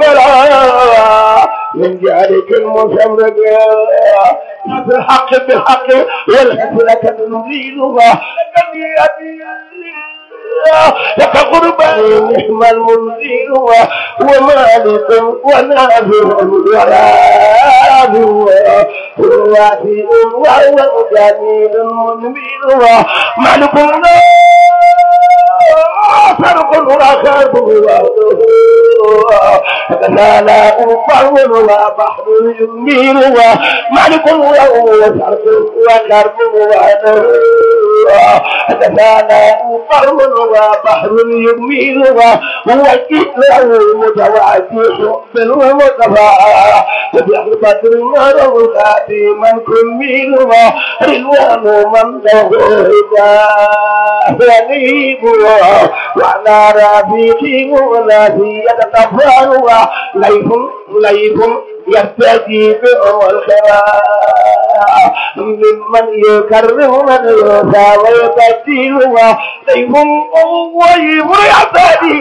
البراء من جارك المسمرق بالحق بالحق والحسنة تنزيلها لك أبي لك غربا نعم المنزل ومالك ونافع وراب ووافي وهو جميل منبيل مالك لا فرق وخاب لا لا أفعل وبحر يميل ومالك وهو فرق وخرب ونور لا أفعل وبحر يميل ووجه له متواجه بالمصطفى وبحر بدر ورغات من كميل رضوان من له غريب وعلى رفيق ونبي يتطفل ليف ليف يرتدي الخيرات ممن يكرم من يسعى ويبدل ليف ويف يرتدي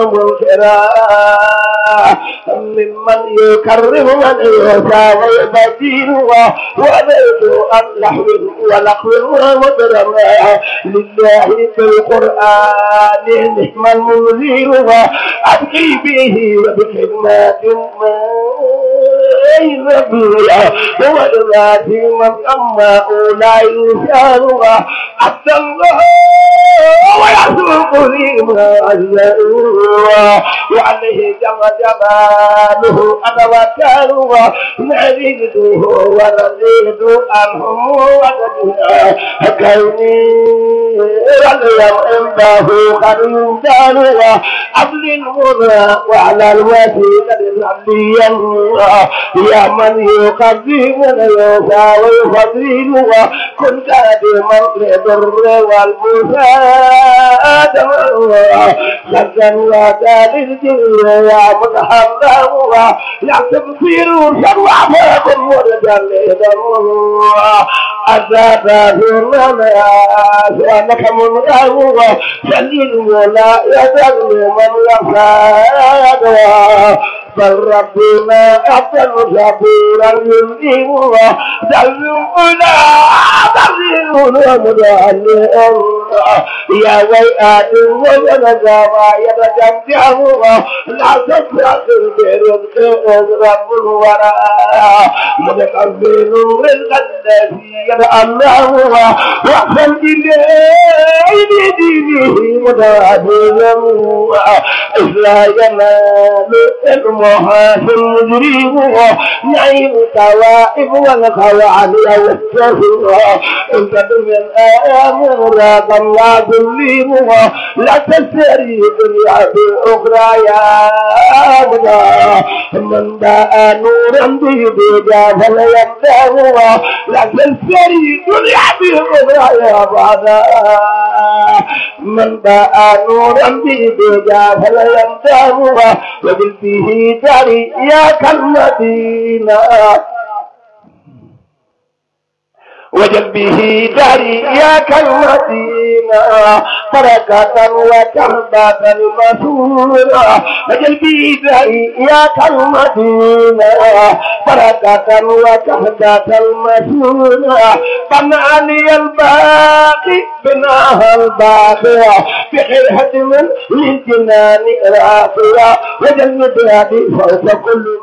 الخيرات ممن يكرم من يسعى ويبدل وليس عن لحو ولقو ومدرم لله بالقرآن نعم المنزل وأبقي به وبخدمات ما هو الذي من أما لا يشارها حتى الله ويسوق ما أجزاؤها وعليه جم جماله أتوكلها نريده ونريد عنهم وجدها كوني واليوم عنده قد يمدانها عبد المنى وعلى الوسيلة العليا يا من يقدم اليسى ويفضل كنت دائما للبر والمساعدة شكا وكان الجن يا من حمله لا تبصير شر عفاكم ورجال أتاك في وأنك من أهوى سليل ولا يدل من يفادها بل ربنا أحسن شكورا يلزمها دلونا دلونا مدعلئا يا ويئات وينزا ما يتجمعها لا تفرق برزق رب الورى متقبل رزق الذي يتألهها وأحسن إليه بدينه متعبدا إلا ينال المحاسن مجرمها نعيم توائب والخوان والسفر إن تدم الآمر لا الله تظلمها لا تسري الدنيا بالأخرى يا أبدا من باء نورا بيديها فليمدهها لا تسري الدنيا بالأخرى يا أبدا من باء نورا بيديها فليمدهها وبالفيه جري يا كالمدينة وجل به داري يا كالمدينة بركة وكربة المسورة وجل به داري يا كالمدينة بركة وكربة المسورة بناني الباقي بناها الباقية بخير هدم للجنان راقية وجل بهذه فوق كل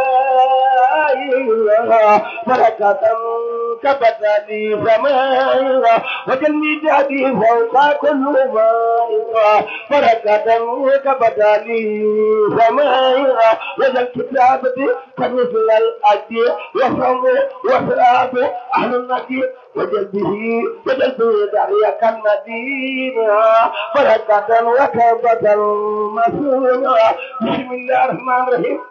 ما بركة كبدني سماء وجلني جادي فوق كل ماء بركة كبدني سماء وجل كتابتي كمثل الأجي وصوم وصلاه أهل النجي وجل به وجل به دعية كالمدينة بركة وكبة مسؤولة بسم الله الرحمن الرحيم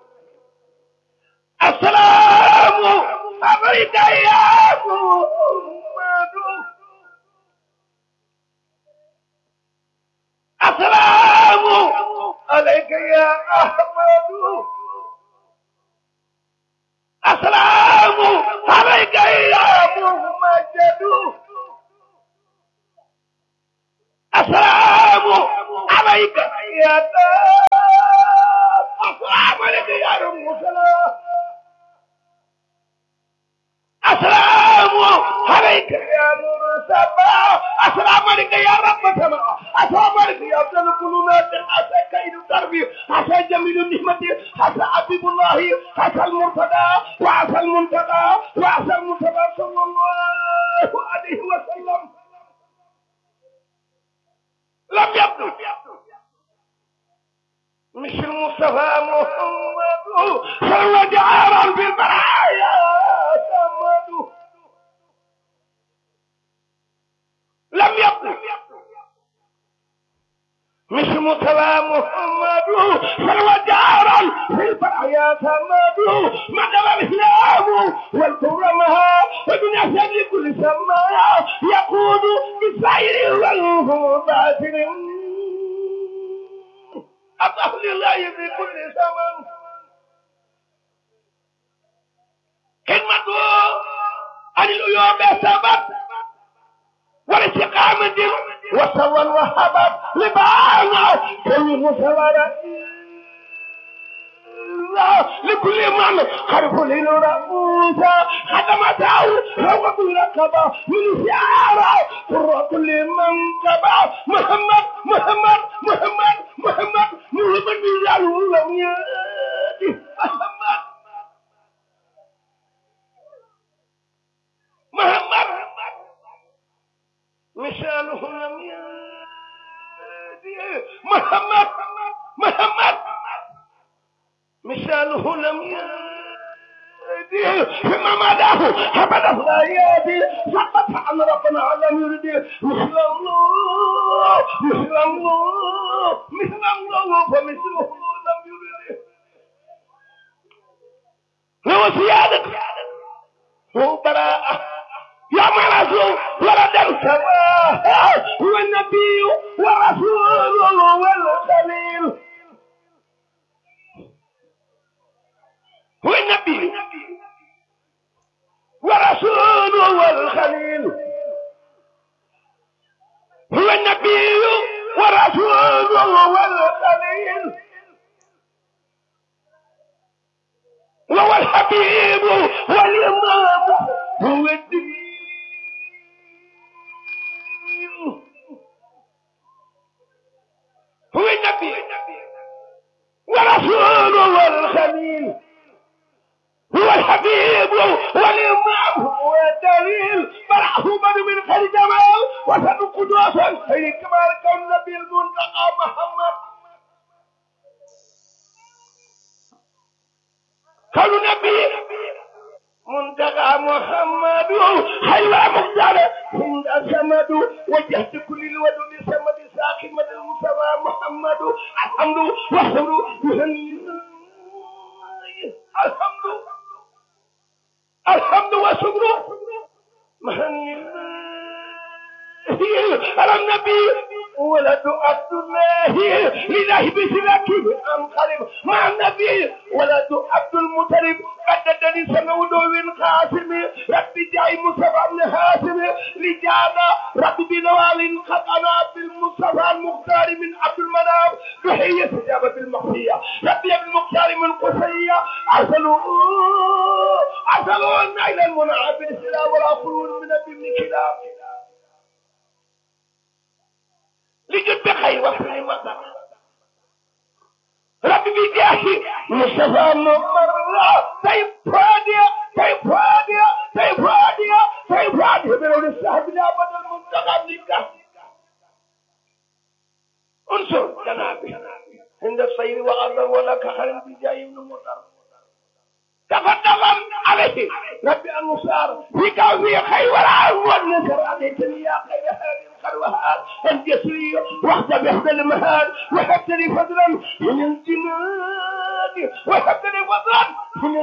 السلام عليك يا محمد السلام عليك يا أحمد السلام عليك يا محمد السلام عليك يا السلام أمتي حتى حبيب الله حتى المرتضى وعسى المنتقى وعسى المنتقى صلى الله عليه وسلم لم يبدو مش المصطفى محمد صلى جعارا بالبرايا محمد لم يبدو مش مصطفى محمد صلى جعارا بالبرايا محمد مدى الاسلام والكرمها ودنيا لكل سماء يقود بالسير والباطن أطه لله في كل زمن كلمة عن العيوب سبب والاستقامة وسوى وهبت لبعض كل مسورة لكل من خرف للرؤوس خدمته روض الرقبة من شعاره فر كل من تبع محمد محمد محمد محمد محمد بلال لم يأتي محمد محمد مثاله لم يأتي محمد محمد مثاله لم يأتي فيما مداه أبدا لا يأتي فقط عن ربنا لم يرد مثل الله مثل الله مثل الله فمثله لم يرد هو زيادة هو براءة يا مرسول ولد السماء هو النبي ورسول والخليل هو النبي ورسول والخليل هو النبي ورسول والخليل وهو الحبيب والإمام هو الدين هو النبي ورسول والخليل هو الحبيب والإمام هو الدليل فرحه من من خير جمال وسن قدوسا خير كمال كون النبي المنتقى محمد كون النبي منتقى محمد خير مختار عند السمد وجهت كل الودود سمد ساكن مد المصطفى محمد الحمد والحمد الحمد الحمد والشكر مهن على النبي ولد عبد الله لله بسلاكه انقلب مع النبي ولد عبد المطلب قددني سمو دوين قاسم ربي جاي مصطفى بن هاشم لجانا ربي بنوال قد انا بالمصطفى المختار من عبد المنام تحية استجابة المخفية ربي بالمختار من قصية ارسلوا ارسلوا النيل المنعم بالسلام والاخرون من ابن كلاب لجد بخير وفي مطر ربي بجاهي مصطفى مرة طيب فادية طيب فادية طيب فادية طيب فادية بلون السحب لا بدل منتقى نكا انصر جنابي عند السير وغضب ولا كخل بجاي من مطر تفضل عليه ربي المصار فيك وفي خير ولا والنصر عليتني يا خير هذه الخلوهات الجسرية واحدة بإحدى المهاد وهبت لي فضلا من الجنان وهبت لي فضلا من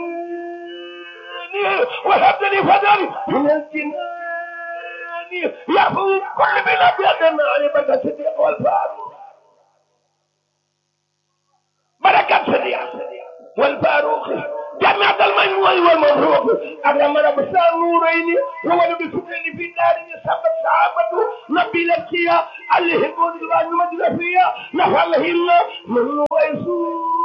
الجنان وهبت لي فضلا من الجنان يعفو كل بلا بيدنا على الصديق والفاروق بركة صديق والفاروق جامعة المجموع والمبروك أكرم رب النورين وولد بسكن في دار سبب صحابته نبي لكيا عليه قول الغان مجد فيها نفعلهن من ويسوم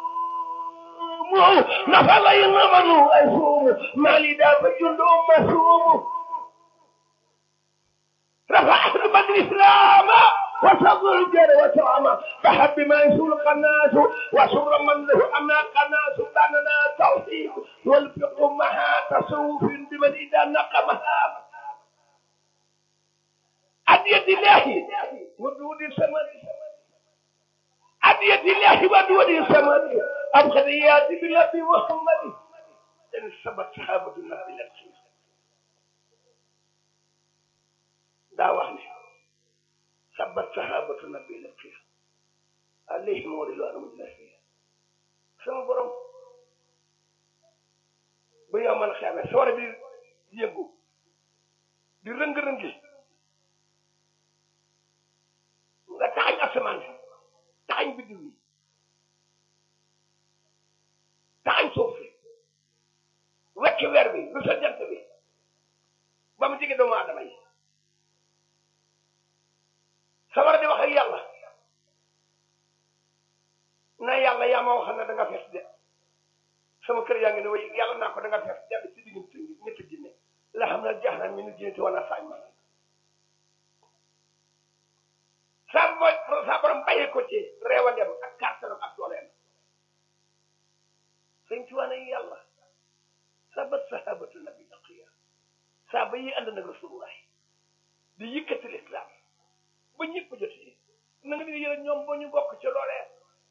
نفعلهن من ويسوم مالي دافع جند مسوم رفع أهل بدر الإسلام وصبر الجر وترعما فحب ما يسول القناس وسر من له أما قناس باننا توحيد والفقه مها تصوف بمن إذا نقمها عن يد الله ودود السماء عن يد الله ودود السماء أبخذيات بالنبي محمد إن سبت صحابة النبي الخير daa wax ne sabat sahabatu nabi la fiya alayhim ridwanu la fiya sama borom bu yow man xeame sawara bi yëngu di rëng-rëngi nga taxañ asamaan si taxañ biddiw yi taxañ suuf si wecci weer bi lu sa jant bi ba mu jege doomu aadama yi sawara di wax ak yàlla na yàlla yaa ma waxal ne da nga fees de sama kër yaa ngi ne way yàlla naa ko da nga fees de ci diggante ñetti jinne la xam ne jeex na mi nu jinne wala saañ ma saa mooy saa borom bàyyee ko ci reewandem ak kàttanam ak dooleem sëñ ci wane yàlla sabat sahabatu nabi aqiya saa ba yi ànd nag rasulullah di yëkkati lislaam ba ñëpp jotee na nga di yërëm ñoom ba ñu bokk ci loolee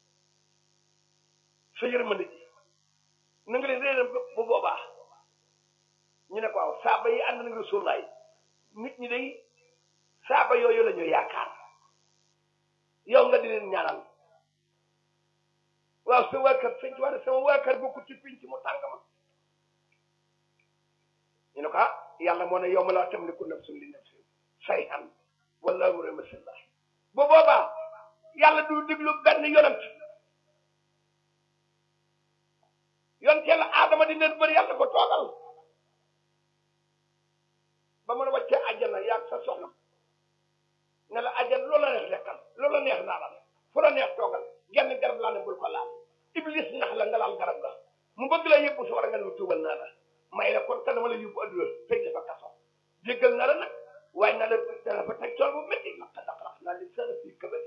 sa yërmande ji na nga leen réeram bu boobaa ñu ne ko waaw saaba yi ànd nañ rasulaay nit ñi day saaba yooyu la ñu yaakaar yow nga di leen ñaanal waaw sa waa kër sëñ ci wax sama waa kër bokku ci pinc mu tàng ma ñu ne ko ah yàlla moo ne yow ma laa tamliku nafsun li nafsin shay'an wala amru masallah bu boobaa yàlla du diglu benn yonent yonent yàlla aadama di leen bëri yàlla ko toogal ba mën a wàccee àjjana yaag sa soxna ne la àjjana loola neex lekkal loola neex naalal fu la neex toogal genn garab laa ne bul ko laal iblis nax la nga laal garab ga mu bëgg la yëpp su war a nga lu tuubal naa la may la kon te dama la yóbbu adduna tëj dafa kaso jéggal na la nag waaye na la dana fa teg tool bu métti laqad axraqnaa l-insaana fii kabad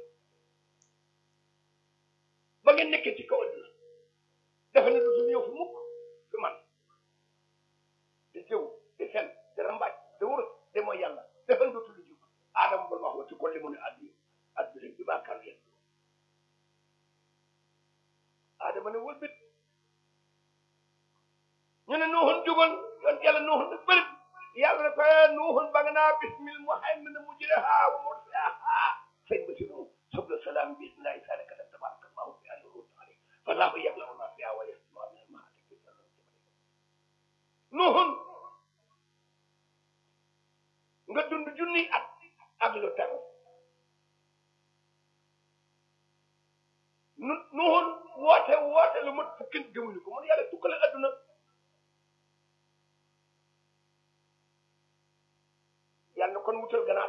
ba ngeen nekkee ci kaw adduna dafa ne dootul ñëw fu mukk fi man di jëw di fen di rambaaj di wurus di mooy yàlla dafa ne dootul jub aadama ba ma wax wa ci ko li mu ne addi addi bi maa kan yéen aadama ne wëlbit ñu ne nuuxun jugoon yoon yàlla nuuxun ne bërit yàlla ne ko nuuxun ba nga naa bismil muhaymin mujriha wa mursaha sëñ ba si nu subla salaam bismillahi saalika da tabaraka allahu fi alli ruut ali fallahu yablamu ma fiha wa yasma min almahati nuuxun nga dund junni at ak lu tegu nu nuuxun woote woote lu mat fukki gëmuñu ko mun yàlla tukkale adduna yàlla na kon wutal ganaar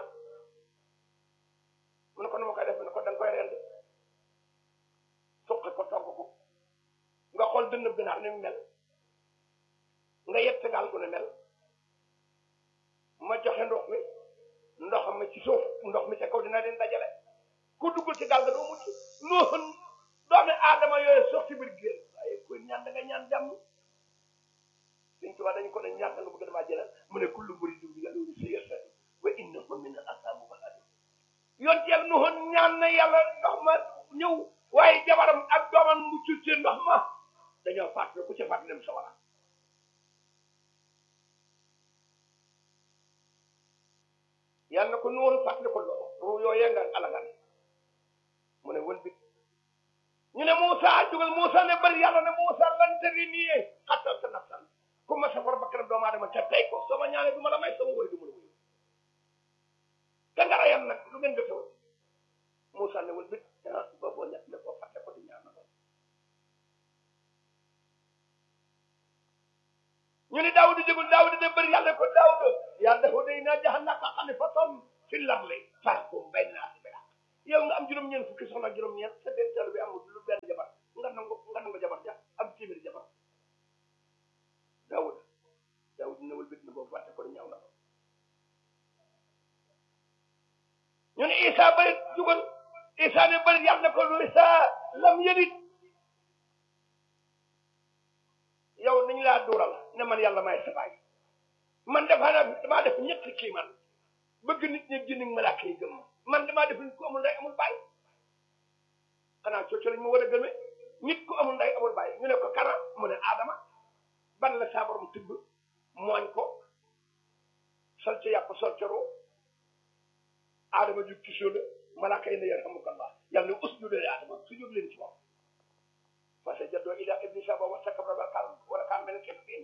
mu ne ko nu ma koy def ne ko da nga koy rend suqi ko togg ko nga xool dënn ganaar ni mu mel nga yett gaal gu ne mel ma joxe ndox mi ndox mi ci suuf ndox mi ca kaw dina leen dajale ku duggul ci gaal ga doo mucc noonu doomi aadama yooyu sox ci biir géej waaye kuy ñaan da nga ñaan jàmm suñ tubaab dañu ko ne ñaan nga bëgg damaa jëlal mu ne kullu muridin bi yàlla si yasa wa innahu min al asaabu ba yoon ci yàlla noonu ñaan na yàlla ndox ma ñëw waaye jabaram ak doomam mu ci ci ndox ma dañoo fàttali ku ci fàttali dem sa wara yàlla na ko noonu fàttali ko loolu ruu yooyee nga alagan mu ne wël bit ñu ne Moussa jugal Moussa ne bari yàlla ne Moussa lan tëri nii xattal sa nafsan ku ma safar bakkanam doomu aadama ca tey ko sama ñaane du ma la may sama woy du ma la wuyu te nga rayam nag lu ngeen defewul Moussa ne wël bit ah ba boo ñett ne ko fàtte ko di ñaan na ñu ne Daawuda jógul Daawuda de bëri yàlla ko Daawuda yaa Daawuda innaa ja'alnaaka xalifatan fil ardi fahkum bayna naasi bil haqq yow nga am juróom-ñeent fukki soxna ak juróom-ñeent sa dencal bi amul lu benn jabar nga nangu nga nangu jabar ja am téeméeri jabar Daawuda Daawuda ne wëlbit na boobu fàtte ko ñaaw na ko ñu ne Isa bëri jógal waxaat ne ko lu saa lam yëlit yow nañu laa duural ne man yàlla may sa baay man dafa naa damaa def ñetti kii man bëgg nit ñi jinni malaaka yi gëm man damaa def nit ku amul ndey amul baay xanaa cooco lañ ma war a gëmee nit ku amul ndey amul baay ñu ne ko kana mu ne aadama ban la saa borom tibb mooñ ko sol ca yàpp sol ca roo aadama jug ci suuf malaaka yi ne yarhamukallah yàlla ne usjudu li aadama sujud leen ci moom fasajadoo ila iblisa ba wastakbara wa kaana wa kaana minal kaafiriin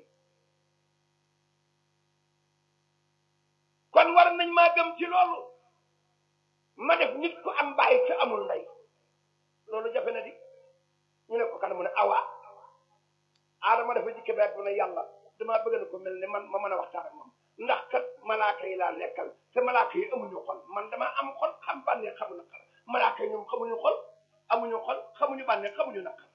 kon war nañ maa gëm ci loolu ma def nit ku am baay te amul ndey loolu jafe na di ñu ne ko kan mu ne awa aadama dafa jikke beeg mu ne yàlla damaa bëgg na ko mel ne man ma mën a waxtaan ak moom ndax kat malaaka yi laa nekkal te malaaka yi amuñu xol man damaa am xol xam bànneex xamu naqar malaaka yi ñoom xamuñu xol amuñu xol xamuñu bànneex xamuñu naqar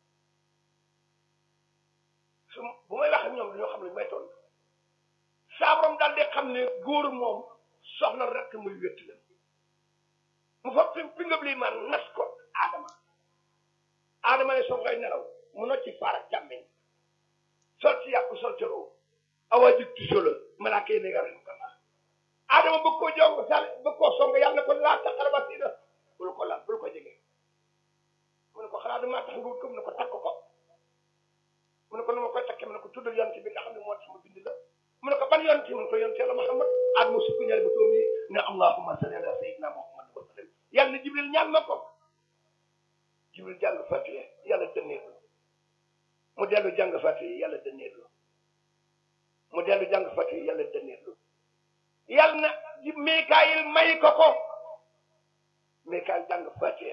su bu may wax ak ñoom dañoo xam ne may toll saa borom daal di xam ne góor moom soxna rek muy wétti la mu fa fi fi nga lii man nas ko aadama aadama ne soo koy nelaw mu nocci faar ak càmmeñ sol ci yàpp sol ci roo awa jig ci solo malaaka yi ne nga rek ko la aadama bëgg koo jong sal bëgg koo song yàlla ko laa taxara ba siina bul ko laal bul ko jege mu ne ko xanaa damaa tax nga wut ko mu ne ko takk ko mu ne ko nu ma koy takkee mu ne ko tuddal yonent bi nga xam ne moo tax ma bind la mu ne ko ban yonent mu ne ko yonent yàlla Muhammad aadama sukk ñaari ba toom yi ne allahumma salli ala sayyidina Muhammad wa sallam yàlla ne jibril ñaan ma ko jibril jàng fatiha yàlla dënneeku mu dellu jàng fatiha yàlla dënneeku mu dellu jàng fatiha yàlla dënneeku yàlla na ji Mikaayil may ko ko Mikaayil jàng fatiha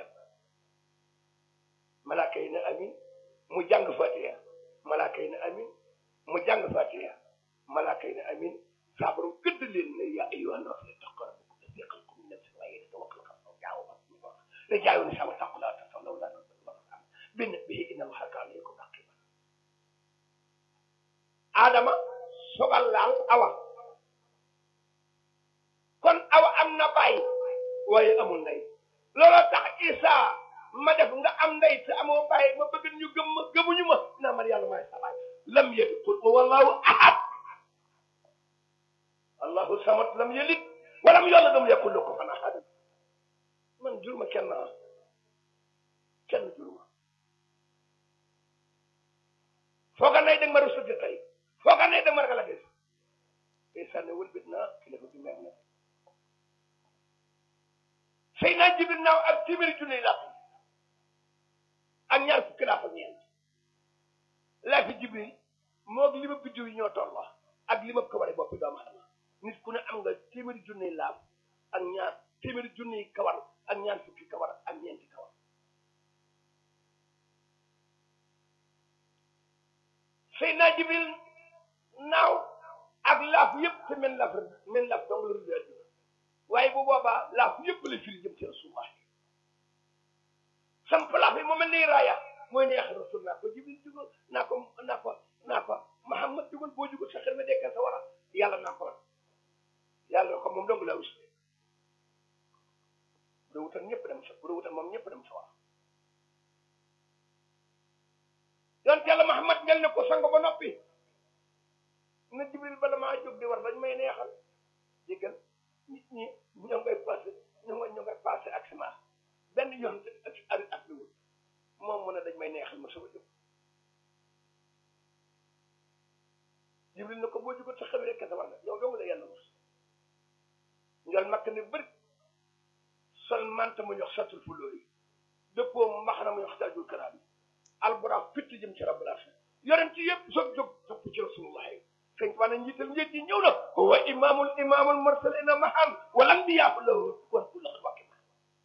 malaaka yi ne amin mu jàng fatiha malaaka yi ne amin mu jàng fatiha malaaka yi ne amin saa borom gëdd leen ne yaa ayyuhan naas ittaqu rabbakum alladhi khalaqakum min nafsin waahidatin wa khalaqa minha zawjaha رجال ونساء واتقوا الله تسألوا ولا بنبه إن الله كان عليكم رقيبا آدم sogal laal awa kon awa am na baay waaye amul ndey looloo tax Isa ma def nga am ndey te amoo baay ma bëgg ñu gëm ma gëmuñu ma naa man yàlla maay sa baay lam yalid qul wallahu ahad allahu samad lam yalid walam yolad lam yakul lahu kufuwan ahad man jur ma kenn kenn jur ma fooga nay danga ma rusuti tey fooga nay danga ma ragal a gis tey sànni wëlbit naa kilifa bi mer na sëy naa jibil naaw ak téeméeri junni laa fi ak ñaar fukki laa fa ñeent laa fi jibil moog li ma biddiw yi ñoo tolloo ak li ma ko waree boppi doomu adama nit ku ne am nga téeméeri junni laaf ak ñaar téeméeri junni kawar ak ñaar fukki kawar ak ñeenti kawar Seydina Jibril naaw ak laaf yëpp te men laaf men laaf dong la rëdd àdduna waaye bu boobaa laaf yëpp la firi jëm ci rasulullah samp laaf yi mu mel ni raaya mooy neex rasul naa ko Jibril jugal naa ko naa ko naa ko Muhammad jugal boo jugal sa xel ma dekkal sa wara yàlla naa ko yàlla ko moom dong laa wis bu dee wutal ñëpp dem sa bu dee wutal moom ñëpp dem sa war yonent yàlla Muhammad mel ne ko sango ba noppi na Jibril bala maa jóg di war dañ may neexal jéggal nit ñi ñoo ngay passé ñoo ngay ñoo ngay passé ak sama benn yoon ak ak ak li wut moom mu ne dañ may neexal ma sama jóg Jibril ne ko boo jógal sa xel rek sa war nga yow dong la yàlla wus njol makk ne bëri sol manta mu ñox satul fu lóori dëppoo mbaxana mu ñox tajul karaam yi alburax fitt jëm ci rabbul alamin yonent yëpp soog jóg topp ci rasulullah sëñ waa na njiital njëg yi ñëw na wa imaamul imaamul mursalina mahan wal anbiyaa lahu wa kullu wakki ma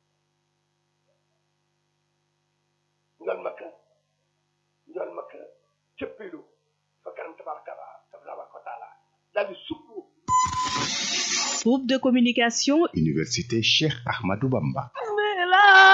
njol makka njol makka cëppilu fa kanam tabaraka tabaraka wa taala daal di sukku Groupe de communication Université Cheikh Ahmadou Bamba